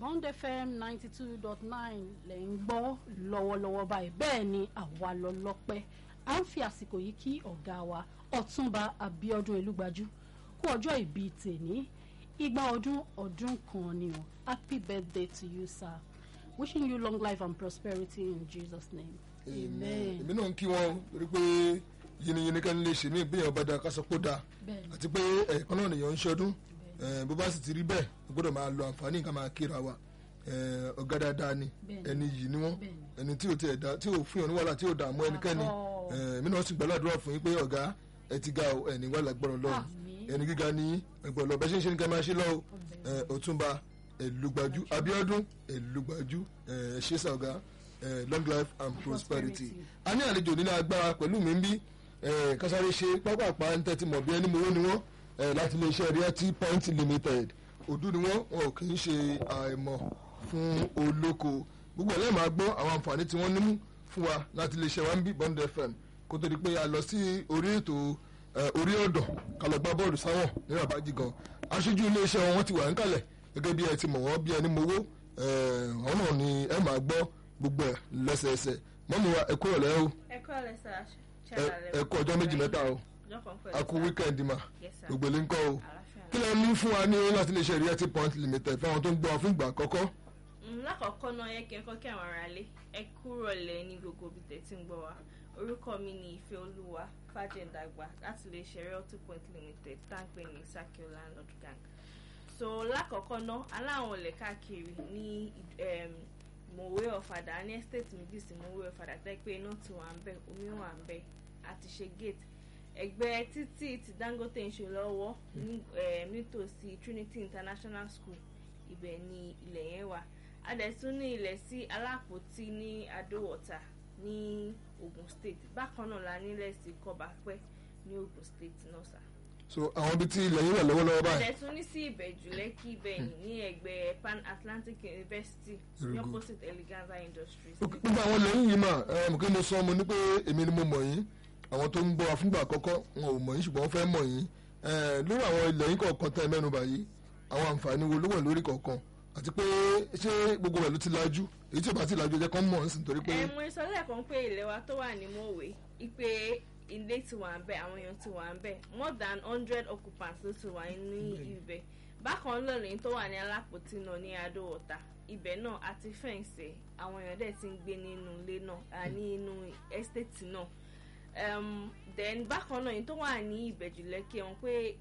Bond FM ninety two dot nine lẹ̀ ń gbọ́ lọ́wọ́lọ́wọ́ báyìí bẹ́ẹ̀ ni àwa lọ lọ́pẹ́ à ń fi àsìkò yìí kí ọ̀gá wa Ọ̀túnba Abíọ́dún Elúgbájú kú ọjọ́ ìbí tèní igba ọdún ọdún kan ni o happy birthday to you sir wishing you long life and prosperity in Jesus name amen. èmi náà ń kí wọn torí pé yìnyín kan lè ṣe mí ìgbéyàwó bá da kásán kó da Bẹ́ẹ̀ni. àti pé ẹ̀ẹ̀kan náà nìyẹn ń ṣọdún Eh, bó bá sì ti rí bẹ́ẹ̀ a gbọ́dọ̀ máa lo àǹfààní nǹkan máa kíra wa Eh, ọ̀gá dáadáa ni Bẹ́ẹ̀ni. ẹni yìí ni wọ́n Bẹ́ẹ̀ni. ẹni tí ò tiẹ̀ dá tí ò fún yàn ní wàhálà tí ò dààmú ẹnikẹ́ni Àtọ́. Eh, èmi náà sì gbàládùra fún yín pé ọ̀gá ẹ ti ga o ẹni wà lágbọ́rọ̀ lọ́run Àmín. ẹni gíga ní ẹgbọ́n lọ bẹ́ẹ̀ ṣe ń ṣe ní ká máa ṣe lọ́wọ́ Eh, Ọ̀túnba Ẹlúgbájú Abíọ́dún Ẹlúgbájú ẹ ṣe sá ọ̀gá eh, long life and prosperity Prosperity. a ní àlejò nínú agbára pẹ̀lú mi ń bí eh, kásáré ṣe pápápá ń tẹ́tí mọ̀ bí ẹni mowó ni wọ́n eh, láti iléeṣẹ́ realty point limited òdú ni wọ́n wọn ò kì í ṣe àìmọ̀ fún olóko gbogbo ẹ̀lẹ́ máa gbọ́ àwọn àǹfààní tí wọ́n nímú fún wa láti iléeṣẹ́ wa ń bí Bond FM kó tó di pé a lọ sí orí ètò eh, orí ọ̀dọ̀ ká lọ gbá bọ́ọ̀lù sáwọn ní rabaji gan aṣojú iléeṣẹ́ wọn wọ́n ti wà ń kalẹ̀ gẹ́gẹ́ bí ẹ ti mọ̀ wọ́n bí ẹni mowó eh, àwọn náà ni ẹ máa gbọ́ gbogbo ẹ̀ lẹ́sẹẹsẹ mọ́mú wa ẹ kúrò lẹ́ o ẹ kọ́ lẹ sá ẹ- ẹ kú ọjọ́ méjì mẹ́ta o a kú wíkẹ́ndì mà Yes, sir. gbogbo ilé ń kọ́ o Àlàáfíà kí lẹ ní fún wa ní láti lè ṣe realty point limited fáwọn tó ń gbọ́ wa fún ìgbà àkọ́kọ́ Mm, lákọ̀ọ́kọ́ náà yẹ kí n kọ́ kí àwọn ará lé ẹ kúrò lẹ̀ ní gbogbo ibi tẹ̀ tí ń gbọ́ wa orúkọ mi ni ìfẹ́ olúwa fàjẹ̀dàgbà láti lè ṣe realty point limited táǹpẹ̀ ní sakio landlord gang so lákọ̀ọ́kọ́ náà aláwọn olè káàkiri ní um, mòwe ọ̀fadà ní estate méjì sí mòwe ọ̀fadà tẹ́ pé iná ti wà ń bẹ̀ omi wà ń bẹ̀ àti ṣe gate ẹgbẹ́ títì tí Dangote ń ṣe lọ́wọ́ ní um, nítòsí Trinity International School ibẹ̀ ni ilẹ̀ yẹn wà a dẹ̀ tún ní ilẹ̀ sí alápòtí ní adówọ̀ta ní Ogun State bákan náà la nílẹ̀ sí kọ́bápẹ́ ní Ogun State náà sà. so àwọn ibi tí ilẹ̀ yìí wà lọ́wọ́lọ́wọ́ a báyìí dẹ̀ tún ní sí ìbẹ̀jú lẹ́kì ibẹ̀yìn ní ẹgbẹ́ Pan Atlantic University Very ní good. opposite Eleganza Industries. gbogbo àwọn ilẹ̀ yìí mà ẹ mọ̀ kí mo sọ mo ní pé èmi ni mo mọ̀ yín àwọn tó ń gbọ́ wa fúngbà àkọ́kọ́ wọn ò mọ̀ yín ṣùgbọ́n wọ́n fẹ́ mọ̀ yín ẹ lórí àwọn ilẹ̀ yìí kọ̀ọ̀kan tẹ́ ẹ mẹ́nu báyìí àwọn àǹfààní wo ló wà lórí kọ̀ọ̀kan àti pé ṣé gbogbo rẹ̀ ló ti lajú èyí tí ò bá ti lajú ẹ jẹ́ kán mọ̀ ọ́n sì nítorí pé ẹ mo sọ lẹ́ẹ̀kan pé ilẹ̀ wa tó wà ní mòwe ipe ilé ti wà ń bẹ̀ àwọn èèyàn ti wà ń bẹ̀ more than hundred occupants ló ti wà ní ibẹ̀ bákan náà lẹ́yìn tó wà ní alápòtí náà ní adóòta ibẹ̀ náà àti fẹ́ǹsì àwọn èèyàn dẹ̀ ti ń gbé nínú ilé náà à ní inú estate náà um, then bákan náà yìí tó wà ní ìbẹ̀jù lẹ́kì wọn pé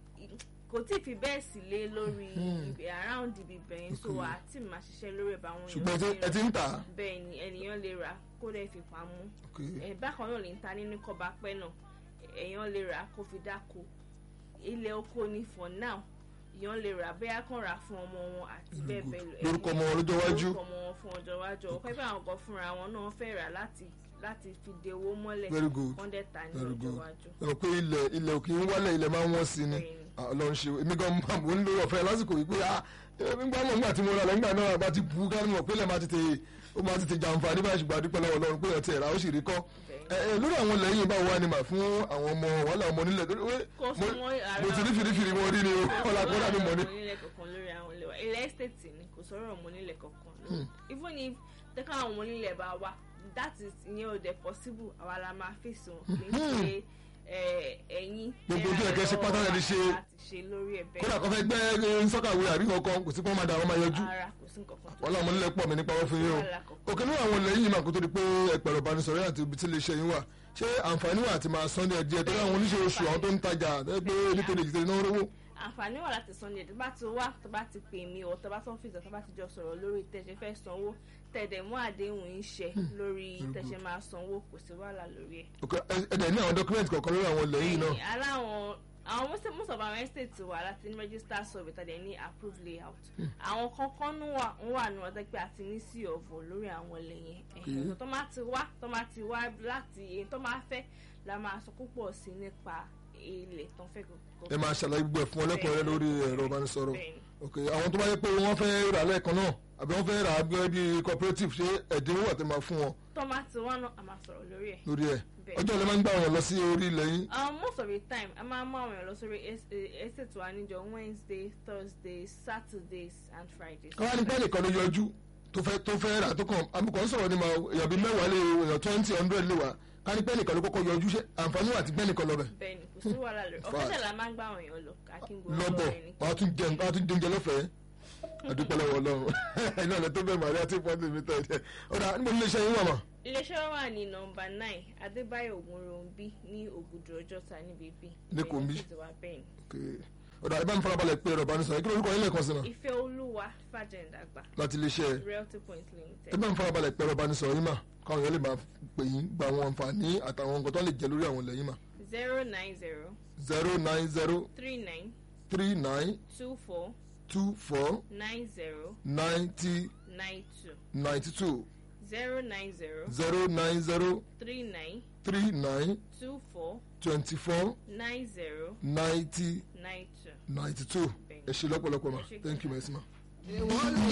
kò tí ì fi bẹ́ẹ̀ sí lé lórí ibẹ̀ around ibi bẹ̀yẹn so Okay. àti máa ṣiṣẹ́ lórí ẹ̀ bá àwọn ṣùgbọ́n ẹ ti- ti ẹ ti ń tà á bẹ́ẹ̀ ni ènìyàn lè rà kó dẹ̀ fi pamọ́ Okay. ẹ̀ bákan náà lè ń ta nínú kọba pẹ́ náà èèyàn lè rà kó fi dáko ilẹ̀ oko ni for now èèyàn lè rà bẹ́ẹ̀ kàn rà fún ọmọ wọn àti Very bẹ́ẹ̀ good. bẹ́ẹ̀ lọ lórúkọ ọmọ wọn lọ́jọ́ iwájú lórúkọ ọmọ wọn fún ọjọ́ iwájú ọ̀pẹ́ bí àwọn kan fúnra wọn náà fẹ́ rà láti láti fi de owó mọ́lẹ̀ Very good. wọ́n dẹ̀ ta ní Very ọjọ́ good. iwájú. ẹ mọ̀ pé ilẹ̀ ilẹ̀ òkè ń wálẹ̀ ilẹ̀ máa ń wọ́n sí ni Bẹ́ẹ̀ni. Ah, Ọlọ́run ṣe èmi gan máa mò ń lo ọ̀fẹ́ lásìkò yìí pé ah nígbà mọ̀ nígbà tí mo rà lẹ́gbà náà bá ti bu ká mọ̀ pé ilẹ̀ máa ti tè ó máa ti tè jàǹfààní báyìí ṣùgbọ́n àdúpẹ́ lọ́wọ́ Ọlọ́run pé ọtí ẹ̀rá ó sì rí kọ́ ẹ ẹ lórí àwọn ilẹ̀ yìí báwo wá ni mà fún àwọn ọmọ wàhálà ọmọ nílẹ̀ torí pé kó mo fún wọn ara mo ti rí fìrífìrí wọn rí ni o ọlá kó dàbí mọ̀ ní. ọmọ onílẹ̀ kankan lórí àwọn ilé wa ilẹ̀ estate ni kò sọ̀rọ̀ ọmọ onílẹ̀ kankan lórí even if tẹ́ka àwọn ọmọ onílẹ̀ bá wá that is ìyẹn ò dẹ̀ possible àwa la máa fèsì wọn kì í ṣe ẹ, ẹ̀yin Gbogbo ojú ẹ̀kẹ́ ṣe pátá lẹ́ni ṣe. láti ṣe lórí ẹ̀ kódà bẹ́ẹ̀ kan fẹ́ gbẹ́ sọ́kàwé àbí kankan kò sí pé wọ́n máa da àwọn máa yọjú ara kò sí nǹkan kan tó wọ́n láwọn nílẹ̀ pọ̀ mí nípa wọ́n fún yín o Wàhálà kankan. òkè ní àwọn ilẹ̀ yìí máa kó tó di pé ẹ̀pẹ̀rẹ̀ ìbánisọ̀rọ̀ àti ibi tí lè ṣe yín wà ṣé àǹfààní wà àti máa san ní ẹ̀díẹ̀ tó láwọn oníṣẹ́ oṣù àwọn tó ń tajà ẹ pé nítorí ìjìtẹ̀ náà rówó. àǹfààní wà láti san ní ẹ̀ tó bá ti wá tó bá ti pè mí ọ̀ tó bá tán fìtọ̀ tó bá ti jọ sọ̀rọ̀ lórí tẹ̀sẹ̀ fẹ́ sanwó tẹ̀dẹ̀ mú àdéhùn yín ṣẹ lórí tẹ̀sẹ̀ máa sanwó kò sí wàhálà lórí ẹ̀. òkè ẹ̀dẹ̀ ní àwọn dọ́kúmẹ̀ntì kọ̀ọ̀kan lórí àwọn ilẹ̀ yìí náà. Bẹ́ẹ̀ni, aláwọn àwọn most most of our estate wà láti ní register survey tàdé ní approved layout àwọn kankan ń wà ń wà ní ọdẹ pé a ti ní sí ọ̀vọ̀ lórí àwọn ilẹ̀ yẹn ẹ̀hìn tó máa ti wá tó máa ti wá láti èyí tó máa fẹ́ la máa sọ púpọ̀ sí nípa ilẹ̀ tó ń fẹ́ kọ̀ọ̀kan. ẹ máa ṣàlàyé gbogbo ẹ̀ fún ọ lẹ́kọ̀ọ́ rẹ lórí ẹ̀rọ ìbánisọ̀rọ̀ Bẹ́ẹ̀ni. òkè àwọn tó bá yẹ pé wọ́n fẹ́ rà lẹ́ẹ̀kan náà àbí wọ́n fẹ́ rà á bí bí cooperative ṣé ẹ̀dínwó wà tẹ́ máa fún wọn tọ́mátì wọn náà a máa sọ̀rọ̀ lórí ẹ̀. lórí ẹ̀ Bẹ́ẹ̀. ọjọ́ ìlẹ̀ máa ń gbà wọ́n lọ sí orí ilẹ̀ yín Um, most of the time a máa mú àwọn èèyàn lọ sórí es- eh, estate wa níjọ wednesday thursday saturdays and fridays. káwá ní pẹ́ẹ́nì kan ló yọjú tó fẹ́ tó fẹ́ rà tó kàn àmì kan sọ̀rọ̀ ní ma èèyàn bíi mẹ́wàá lè èèyàn twenty hundred lè wà ká ní pẹ́ẹ́nì kan ló kọ́kọ́ yọjú ṣe àǹfààní wà tí pẹ́ẹ́nì kan lọ bẹ̀ bẹ́ẹ̀ni kò sí wàhálà lórí Fine. ọ̀fẹ́sẹ̀ la máa ń gbà àwọn èèyàn lọ akíngbó lọ́bọ̀ wàá tún jẹun wàá tún jẹun lọ́fẹ̀ẹ́ àdúpẹ́ lọ́wọ́ ọlọ́run iná ilẹ̀ tó bẹ̀ màrí àti pọ́ńtì mi tẹ̀ ẹ̀ ọ̀dà níbo ní iléeṣẹ́ yín wà mà iléeṣẹ́ wa wà ní nọmba nine adébáyọ̀ ògúnròǹbí ní ògùdù ọjọ́ta níbi bí. Lẹ́kọ̀ọ́ bí? bẹ́ẹ̀ni Okay. ọ̀dà ẹ bá mi farabalẹ̀ pé ẹ̀rọ ìbánisọ̀rọ̀ kí lórúkọ yín lẹ́ẹ̀kan sí ma ìfẹ́ olúwa fàjẹ̀ǹdàgbà láti iléeṣẹ́ realty point ẹ limited. bá mi farabalẹ̀ pé ẹ̀rọ ìbánisọ̀rọ̀ yín mà káwọn èèyàn lè máa pè yín gba àwọn àǹfààní àtàwọn nǹkan tó lè jẹ lórí àwọn ilẹ̀ yín mà zero nine zero zero nine zero three nine three nine two four two four nine zero ninety nine two ninety two zero nine zero zero nine zero three nine three nine two four twenty four nine zero ninety nine two. ninety two ẹ ṣe lọ́pọ̀lọpọ̀ ma thank you my sima. Èwọ́n lè